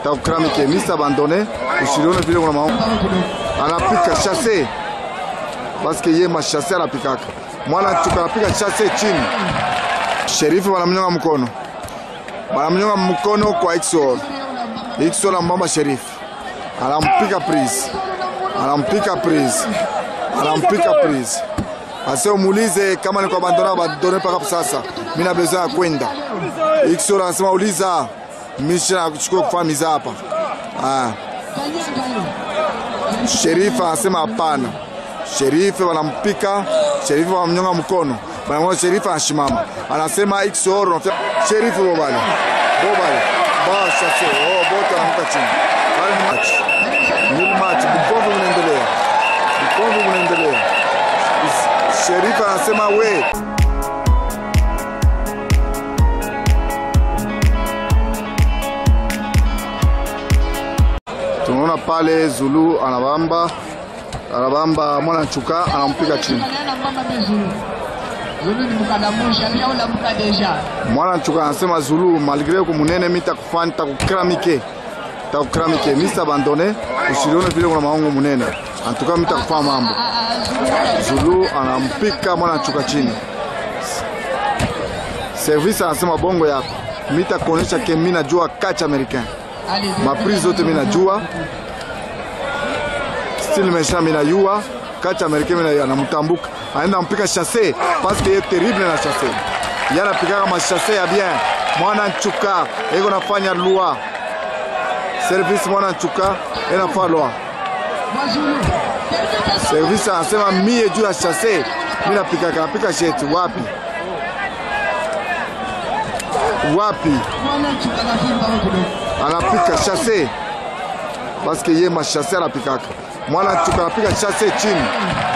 takukramike misa abandone usilione vile kuna mao anapika chasse paske ye mashase anapikaka mwana chuka anapika chasse chini sherifu wanamnyonga mkono wanamnyonga mkono kwa Ixor Ixor ambamba sherifu anampika prise anampika prise anampika prise ase umuulize kama ni kwa bandona abandone mpaka sasa mimi na besoin ya kwenda Ixor anasema uliza misha kuchukua kufanya miza hapa ah. Sherifu anasema hapana. Sherifu wanampika, sherifu wanamnyonga mkono, wanamwona sherifu anashimama, anasema Ixor unafia sherifu bobale bobale ba shase oh, bote anamuka chini. Hali ni match, ni match, bukombe unaendelea, bukombe unaendelea. Sherifu anasema we tunaona pale Zulu anabamba anabamba mwana chuka anampiga chini. Mwana chuka anasema Zulu, malgre ko munene mi takufanya takukramike takukramike misa abandone usilione vile kuna maongo munene antuka mi takufanya mambo. Zulu anampika mwana chuka chini. Service anasema bongo yako mi takuonesha ke mi najua catch americain maprise zote mi najua style mesha mi najua kacha americain mi anamtambuka aenda mpika chasse parce que ye terrible na chasse ye anapikaka machasse ya bien mwana nchuka eko nafanya loi service mwana nchuka enafaa loi service anasema mie juu ya chasse mi napikaka napika shetu wapi wapi anapika chasse paske ye machasse anapikaka mwana chuka anapika chasse chini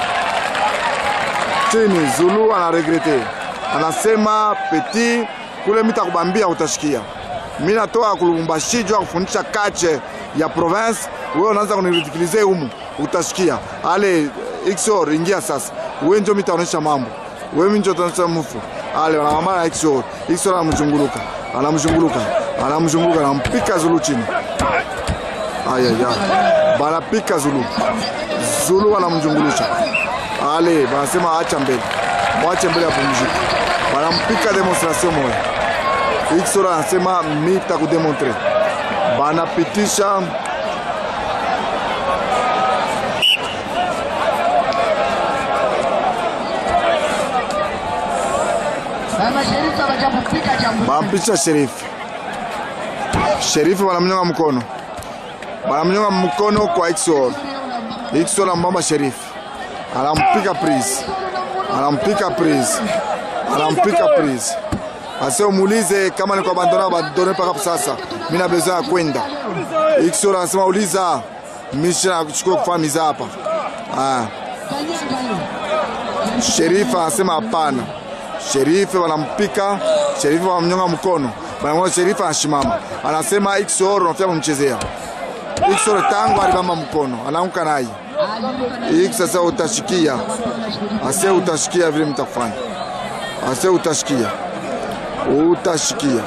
chini. Zulu anaregrete, anasema peti kule mitakubambia utashikia. Mi natoka kulubumbashi juu ya kufundisha kache ya province, wewe unaanza kuniridikilize humu, utashikia. Ale Ixor, ingia sasa, wewe njo mitaonesha mambo, wewe minjo utaonesha mufu. Ale wanamamana Ixor, Ixor anamzunguluka, anamzunguluka, anamzunguluka, anampika Zulu chini. Ayaya, banapika Zulu, Zulu wanamzungulusha ale banasema acha mbele, mwache mbele apumzike, banampika demonstration moya. Ixor anasema mita kudemontre, banapitisha banapitisha sherifu. Sherifu banamnyonga mkono, banamnyonga mkono kwa Ixor. Ixor ambamba sherifu anampika prise, anampika prise, anampika prise. Ase umuulize kama ni kwa bandona abandone mpaka sasa, mimi na besoin ya kwenda. Ixor anasema uliza misha kuchukua kufanya miza hapa ah. Sherifu anasema hapana. Sherifu wanampika, sherifu wanamnyonga mkono, wanamwona sherifu anashimama, anasema Ixor unafia kumchezea. Ixor tangu alibamba mkono, anaanguka naye hiki sasa utashikia ase utashikia vile mtafanya ase utashikia utashikia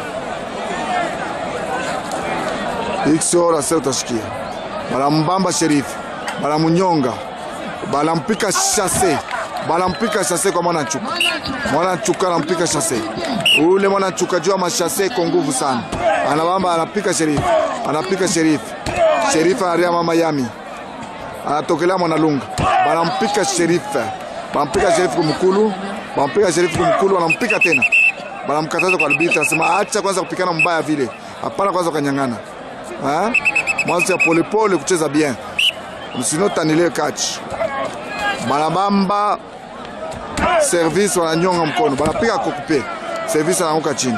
iksora ase utashikia banambamba sherifu banamunyonga banampika shase banampika shase kwa mwana nchuka mwana nchuka anampika shase ule mwana nchuka jua mashase iko nguvu sana anabamba anapika sherifu anapika sherifu sherifu anaria mama yami anatokelea Mwanalunga, banampika sherifu, banampika sherifu kumkulu, banampika sherifu kumkulu, wanampika tena, banamkataza kwa albiti, anasema acha kwanza kupikana mbaya vile, hapana kwanza ukanyang'ana, mwanzo ya polepole kucheza bien, msinotanile kachi, banabamba service, wananyonga mkono, banapiga kokupe service, anaanguka chini,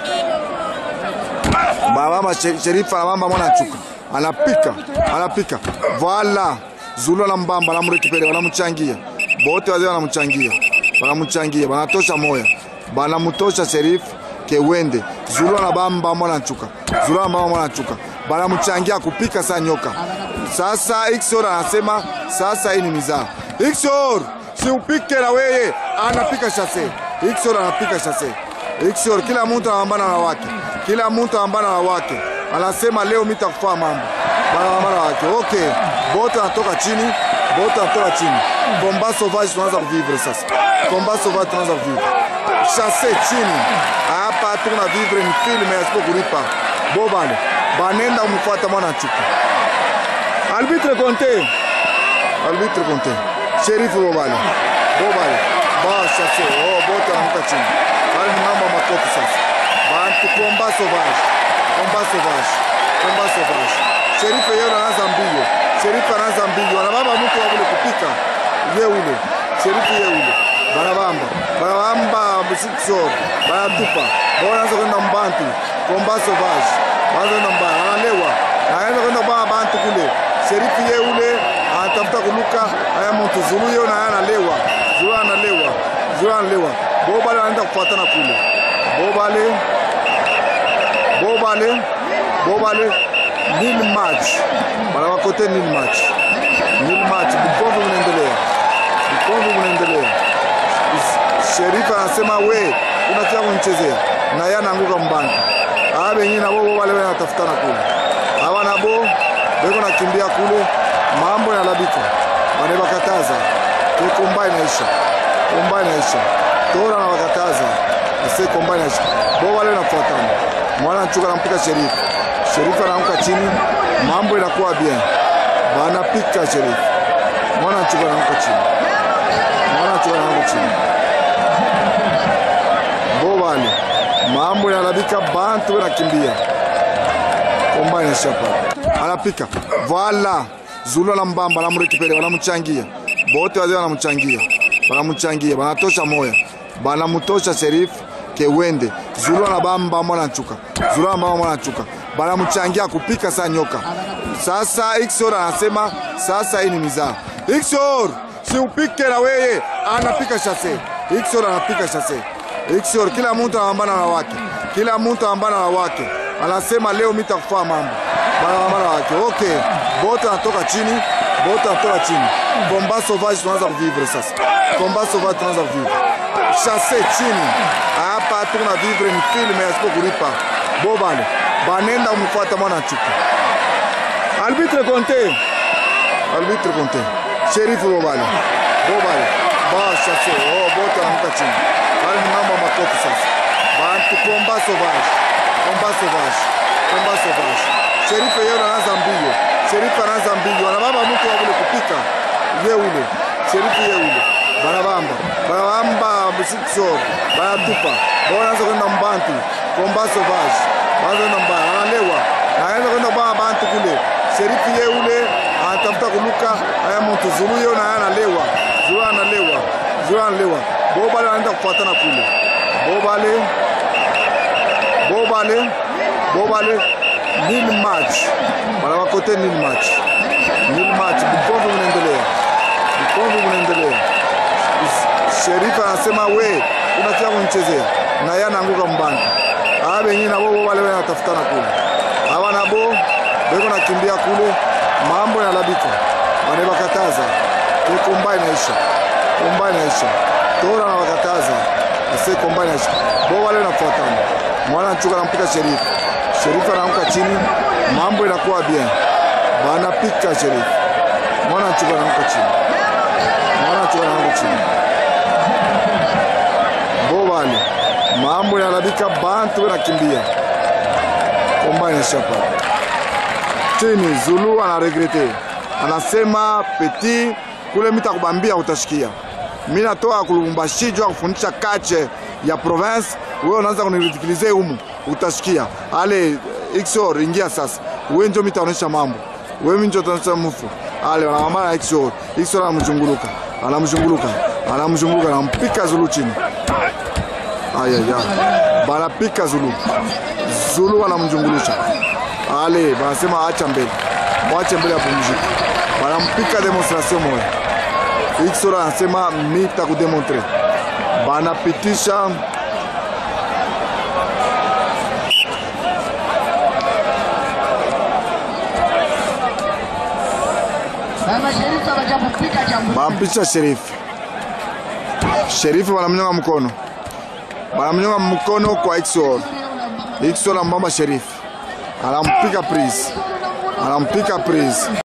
banabamba sherifu, anabamba mwana chuka, anapika anapika, voila Zulu anambamba anamrekipele, wanamchangia bote, wazee wanamchangia, wanamchangia, banatosha moya, banamutosha sherifu kewende. Zulu anabamba mwana nchuka, Zulu anabamba mwana nchuka, banamchangia kupika saa nyoka. Sasa Ixor anasema sasa hii ni mizaa. Ixor si upike na weye, anapika shase. Ixor anapika shase. Ixor, kila mtu anapambana na wake, kila mtu anapambana na wake, anasema leo mitakufaa mambo barabara wake. Okay, bote anatoka chini, bote anatoka chini. Combat sauvage tunaanza kuvivre sasa, combat sauvage tunaanza kuvivre chasse chini hapa, tuko na vivre ni filme yasipo kulipa bobale banenda kumfuata mwana chuka arbitre Conte arbitre Conte sherifu bobale bobale ba chasse oh, bote anamuka chini bali mnamba makoti sasa bantu combat sauvage combat sauvage combat sauvage sherifu yeye anaanza mbio sherifu anaanza mbio anababa mtu wa kule kupika ye ule sherifu ye ule barabamba barabamba msikisor baratupa wanaanza kwenda mbantu combat sauvage wanaanza kwenda mbaya analewa anaanza kwenda baa bantu kule sherifu ye ule anatafuta kuluka aya mtu zulu ye na analewa zulu analewa zulu analewa bobale anaenda kufuatana kule bobale bobale bobale nil match bana wakote nil match nil match bukomvi unaendelea bukomvi unaendelea sherifu anasema we unatia kunichezea na yeye anaanguka mbani aa benyi nabo bobale wanatafutana kule awa nabo beko nakimbia kule mambo yanalabika banebakataza ke komba inaisha komba inaisha tora na bakataza ase komba inaisha bobale nafuatana mwana nchuka nampika sherifu sherifu anaanguka chini mambo inakuwa bien banapika sherifu mwana nchuka anaanguka chini mwana nchuka anaanguka chini bobale mambo yanalabika bantu benakimbia komba inaisha pale anapika vala zulu na mbamba anamrekipele wanamchangia bote wazee wanamchangia wanamchangia banatosha moya banamutosha sherifu kewende zulu anabamba mwana nchuka zulu anabamba mwana nchuka banamchangia kupika saa nyoka sasa Iksor anasema sasa hii ni mizaa Iksor si upike na weye anapika shase Iksor anapika shase Iksor kila mtu anapambana na wake kila mtu anapambana na wake anasema leo mitakufaa mambo barabara wake. Okay, bote anatoka chini, bote anatoka chini. Combat sauvage tunaanza kuvivre sasa, combat sauvage tunaanza kuvivre chasse chini hapa, tuko na vivre ni filme yasipo kulipa bobale banenda kumfuata mwana chuka arbitre Conte, arbitre Conte, sherifu bobale bobale ba chasse oh, bote anamuka chini bali mnamba makoti sasa, bantu combat sauvage, combat sauvage, combat sauvage sherifu yeye anaanza mbio, sherifu anaanza mbio, anababa mtu wa kule kupika ye ule sherifu ye ule banabamba banabamba msikisor banatupa wanaanza kwenda mbantu komba sauvage wanaanza kwenda mbaya, analewa anaanza kwenda baa bantu kule sherifu ye ule anatafuta kuluka aya mtu zulu ye na analewa zulu analewa zulu analewa bobale anaenda kufuatana kule bobale bobale bobale nil match bana wakote nil match nil match bukomvi unaendelea bukomvi unaendelea sherifu anasema we unatia kunichezea na yeye anaanguka mbani aa benyi nabo bo wale wanatafutana kule awa nabo beko nakimbia kule mambo yanalabika banebakataza ke komba inaisha komba inaisha tora na bakataza ase komba inaisha bo wale nafuatana mwana nchuka nampika sherifu sherifu anaanguka chini, mambo inakuwa bien, banapika sherifu. Mwana chuka anaanguka chini, mwana chuka anaanguka chini, bobale mambo yanalabika, bantu benakimbia, komba inaisha pale chini. Zulu anaregrete, anasema peti kule mitakubambia utashikia mi natoka kulumbashi juu ya kufundisha kache ya province, wewe unaanza kuniridikilize humu, utashikia ale Iksor, ingia sasa, wewe ndio mitaonesha mambo, wewe mimi ndio utaonesha mfu ale wanamama Iksor, Iksor anamzunguluka, anamzunguluka, anamzunguluka, anampika Zulu chini, ayaya, banapika Zulu, Zulu wanamzungulusha ale, banasema acha mbele, mwache mbele apumzike, banampika demonstration moja Iksora anasema mita kudemontre, banapitisha banapitisha sherifu. Sherifu banamnyonga mkono, banamnyonga mkono kwa Iksora. Iksora mbamba sherifu anampika prise, anampika prise.